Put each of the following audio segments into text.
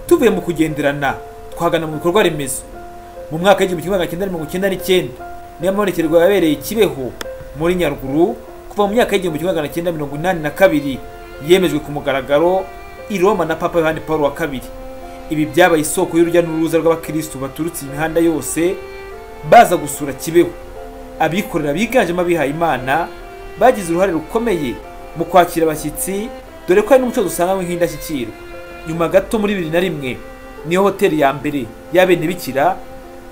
tuvuye mu kugenderana twagana mu bikorwa remezo mu mwaka w'igihumbi kimwe magana cyenda mirongo icyenda n'icyenda niyo mabonekerwa yabereye kibeho muri nyaruguru kuva mu myaka y'igihumbi kimwe magana cyenda mirongo inani na kabiri yemejwe ku mugaragaro i roma na papa yohani paul wa kabiri ibi byabaye isoko y'urujya n'uruza rw'abakirisitu baturutse imihanda yose baza gusura kibeho abikorera biganjemo abihaye imana bagize uruhare rukomeye mu kwakira abashyitsi dore ko hari n'umuco dusanganywe nk'indashyikirwa nyuma gato muri bibiri na rimwe niyo hoteli ya mbere y'abenebikira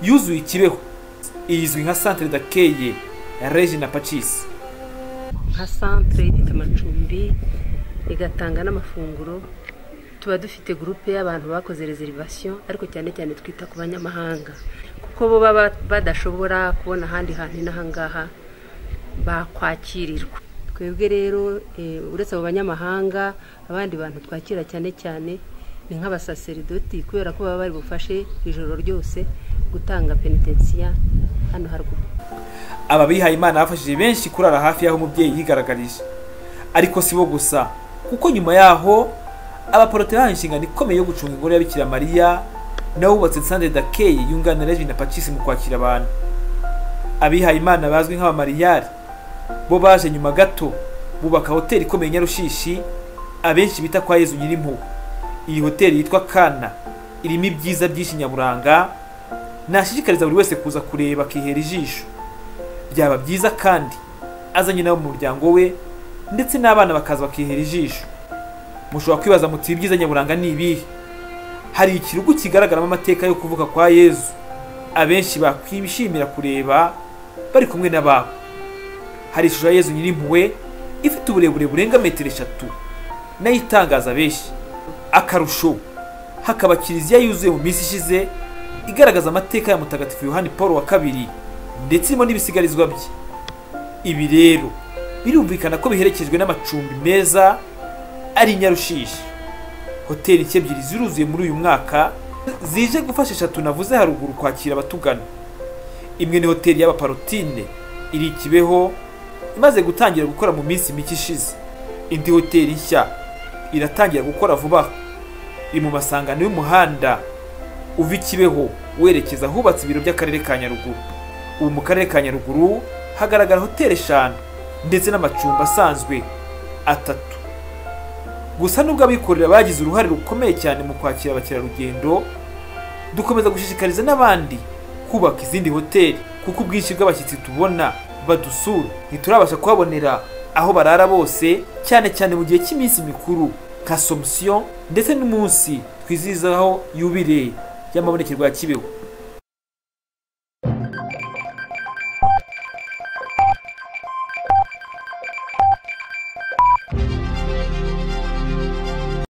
yuzuye ikibeho izwi nka santire dakeye regina pacisi nka santire ifite amacumbi igatanga n'amafunguro tuba dufite gurupe y'abantu bakoze rezerivasiyo ariko cyane cyane twita ku banyamahanga kuko bo baba badashobora kubona ahandi hantu n'ahangaha bakwakirirwa twebwe rero uretse abo banyamahanga abandi bantu twakira cyane cyane ni nk'abasaseridoti kubera ko baba bari bufashe ijoro ryose gutanga penitensiya hano haruguru aba bihaye imana bafashije benshi kurara hafi y'aho umubyeyi yigaragarije ariko si bo gusa kuko nyuma yaho abaporoteranti inshingano ikomeye yo gucunga ingoro ya bikira mariya n'abubatse santire dakeye yunganira regina pacisi mu kwakira abantu abihaye imana bazwi nk'abamariyari bo baje nyuma gato bubaka hoteli ikomeye nyarushishi abenshi bita kwa yezu nyirimpuhwe iyi hoteli yitwa kana irimo ibyiza byinshi nyaburanga nashishikariza buri wese kuza kureba akihera ijisho byaba byiza kandi azanye nabo mu muryango we ndetse n'abana bakaza bakihera ijisho mushobora kwibaza muti ibyiza nyaburanga ni ibihe hari ikirugu kigaragaramo amateka yo kuvuka kwa yezu abenshi bakwishimira kureba bari kumwe n'ababo hari ishusho ya yezu nyirimpuhwe ifite uburebure burenga metero eshatu nayo itangaza benshi akarusho hakaba kiliziya yuzuye mu minsi ishize igaragaza amateka ya mutagatifu yohani paul wa kabiri ndetse irimo n'ibisigarizwa bye ibi rero birumvikana ko biherekejwe n'amacumbi meza ari nyarushishi hoteli nshya ebyiri ziruzuye muri uyu mwaka zije gufasha eshatu navuze haruguru kwakira abatugana imwe ni hoteli y'abaparotine iri kibeho imaze gutangira gukora mu minsi mike ishize indi hoteli nshya iratangira gukora vuba aha iri mu masangano y'umuhanda uva i kibeho werekeza ahubatse ibiro by'akarere ka nyaruguru ubu mu karere ka nyaruguru hagaragara hoteli eshanu ndetse n'amacumbi asanzwe atatu gusa nubwo abikorera bagize uruhare rukomeye cyane mu kwakira abakerarugendo dukomeza gushishikariza n'abandi kubaka izindi hoteli kuko ubwinshi bw'abashyitsi tubona badusura ntiturabasha kuhabonera aho barara bose cyane cyane mu gihe cy'iminsi mikuru nka somusiyo ndetse n'umunsi twizihizaho yubire y'amabonekerwa ya kibeho